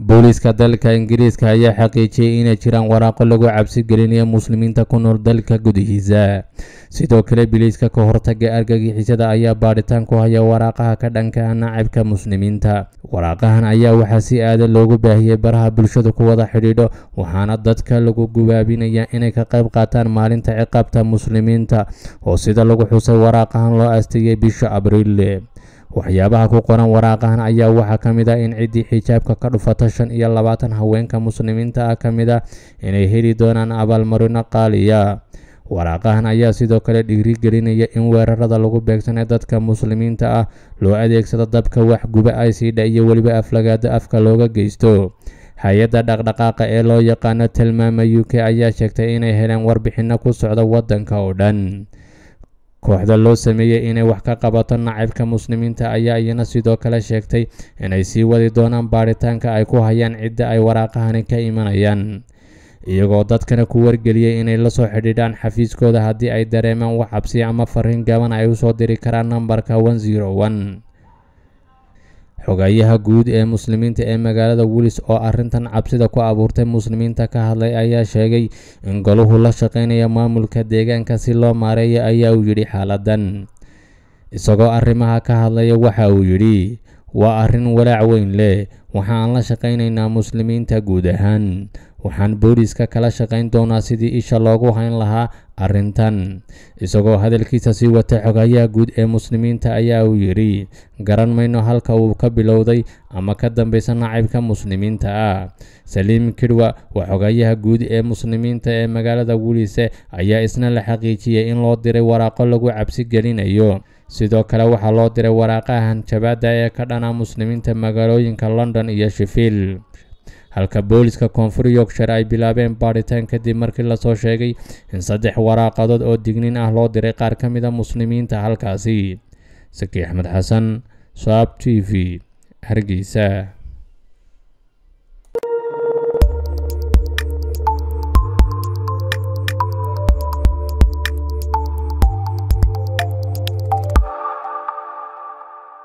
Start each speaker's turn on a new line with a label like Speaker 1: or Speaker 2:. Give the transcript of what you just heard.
Speaker 1: booliiska dalka ingiriiska ayaa xaqiijiyey inay jiraan waraaqo lagu cabsi gelinayo muslimiinta ku nool dalka gudihiisa sidoo kale biliiska ka hortaga argagixisada ayaa baadhitaan ku haya waraaqaha ka dhanka ah nacabka muslimiinta waraaqahan ayaa waxaa si aada loogu baahiyey baraha bulshadu ku wada xidhiidho waxaana dadka lagu gubaabinayaa inay ka qayb qaataan maalinta ciqaabta muslimiinta oo sida lagu xusay waraaqahan loo aasteeyey bisha abriil waxyaabaha ku qoran waraaqahan ayaa waxaa ka mid ah in ciddii xijaabka ka dhufata shan iyo labaatan haweenka muslimiinta ah ka mid ah inay heli doonaan abaalmarino qaaliya waraaqahan ayaa sidoo kale dhiirigelinaya in weerarada lagu beegsanay dadka muslimiinta ah loo adeegsado dabka waxguba aysiidha iyo weliba aflagaada afka looga geysto hay-adda dhaqdhaqaaqa ee loo yaqaano tilmaama u k ayaa sheegtay inay heleen warbixinno ku socda waddanka oo dhan kooxda loo sameeyey inay wax ka qabato nacabka muslimiinta ayaa iyana sidoo kale sheegtay inay sii wadi doonaan baadhitaanka ay ku hayaan cidda ay waraaqahani ka imanayaan iyagoo dadkana ku wargeliyey inay la soo xidhiidhaan xafiiskooda haddii ay dareemaan wax cabsi ama fariin gaban ay usoo diri karaan nambarka one zero one xogayaha guud ee muslimiinta ee magaalada wilis oo arrintan cabsida ku abuurtay muslimiinta ka hadlay ayaa sheegay in goluhu la shaqeynaya maamulka deegaanka si loo maareeyo ayaa uu yidhi xaaladan isagoo arrimaha ka hadlaya waxa uu yidhi waa arrin walaac weyn leh waxaan la shaqaynaynaa muslimiinta guud ahaan waxaan booliiska kala shaqayn doonaa sidii isha loogu hayn lahaa arrintan isagoo hadalkiisa sii watay xogayaha guud ee muslimiinta ayaa uu yidhi garan mayno halka uu ka bilowday ama ka dambaysa nacibka muslimiinta ah saliim kidwa waa xogayaha guud ee muslimiinta ee magaalada wulise ayaa isna la xaqiijiyey in loo diray waraaqo lagu cabsi gelinayo sidoo kale waxaa loo diray waraaqahan jabaada ee ka dhana muslimiinta magaalooyinka london iyo shifiil halka booliska koonfur yorkshire ay bilaabeen baadhitaan kadib markii lasoo sheegay in saddex waraaqadood oo digniin ah loo diray qaar ka mid a muslimiinta halkaasi saki axmed xasan saab t v hargeysa